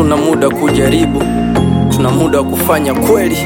hatuna muda kujaribu, tuna muda wa kufanya kweli.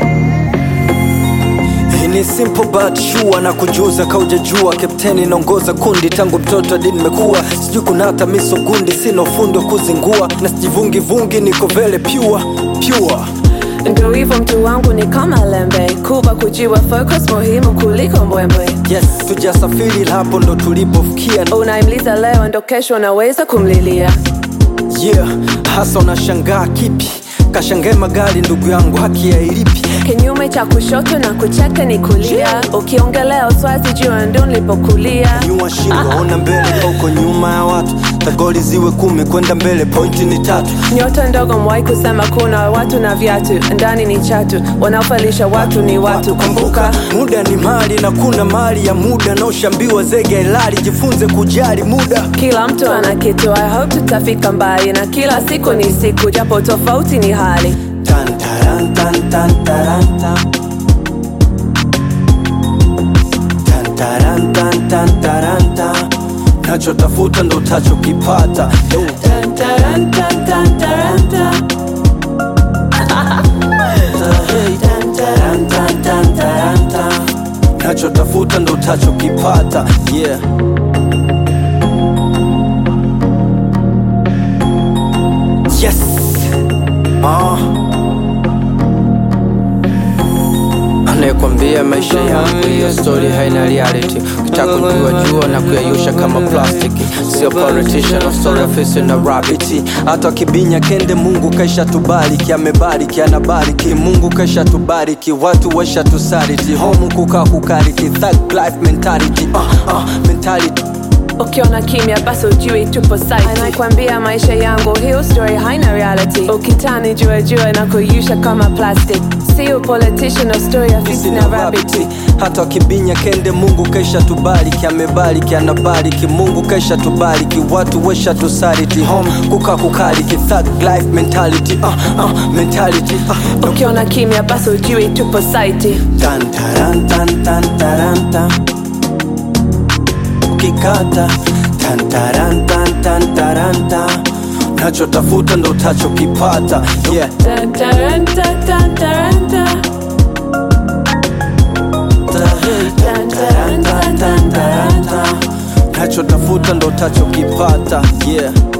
Hii ni simple but sure na kujuza kaujajua, kapteni naongoza kundi tangu mtoto hadi nimekuwa, sijui kuna hata miso gundi, sina ufundi wa kuzingua na sijivungi vungi, niko vele pure pure. Ndo hivyo mtu wangu ni kama lembe, kuba kujiwa focus muhimu kuliko mbwembwe. Yes, tujasafiri hapo ndo tulipofikia. Unaimliza leo ndo kesho unaweza kumlilia. Yeah, hasa unashangaa kipi? Kashangae magari ndugu yangu, haki ya ilipi? Kinyume cha kushoto na kucheka ni kulia. Ukiongelea uswazi jua ndo nilipokulia. Nyua shingo, ona mbele ka uko nyuma ya watu. Tagoli ziwe kumi kwenda mbele, pointi ni tatu. Nyota ndogo mwai kusema kuna watu na viatu, ndani ni chatu, wanaofalisha watu ni watu. Kumbuka muda ni mali na kuna mali ya muda, na ushambiwa zege ilali, jifunze kujali muda. kila mtu ana kitu. I hope tutafika mbali, na kila siku ni siku, japo tofauti ni hali. Tan, taran, tan, tan, taran, tan. Tan, taran, tan, tan, taran, tan. Nachotafuta ndo utachokipata. Yo. Tan, taran, tan, tan, taran, tan. Tan, taran, tan, tan, taran, tan. nachotafuta ndo utachokipata yeah. yes. ah. anayekwambia maisha yangu hiyo story haina reality ukitaka kujua jua na kuyayusha kama plastiki sio politician of story ofisi na rabiti hata wakibinya kende mungu kaisha tubariki amebariki anabariki mungu kaisha tubariki watu waisha tusariti homu kukaa kukariki thug life mentality uh, uh, mentality ukiona kimya basi ujui tupo site anakwambia maisha yangu hiyo story haina reality ukitani jua jua na kuyusha kama plastic sio politician of story afisi na rabbit Rabiti. hata wakibinya kende mungu kaisha tubariki amebariki anabariki mungu kaisha tubariki watu wesha tusariti home kuka kukariki thug life mentality uh, uh, mentality uh, ukiona kimya basi ujui tupo site tan taran tan tan taran tan ukikata tan taran tan tan taran tan nachotafuta ndo utachokipata yeah. Tan, taran, tan, tan, taran, tan. Tan, taran, tan, tan, taran, tan. nachotafuta ndo utachokipata yeah.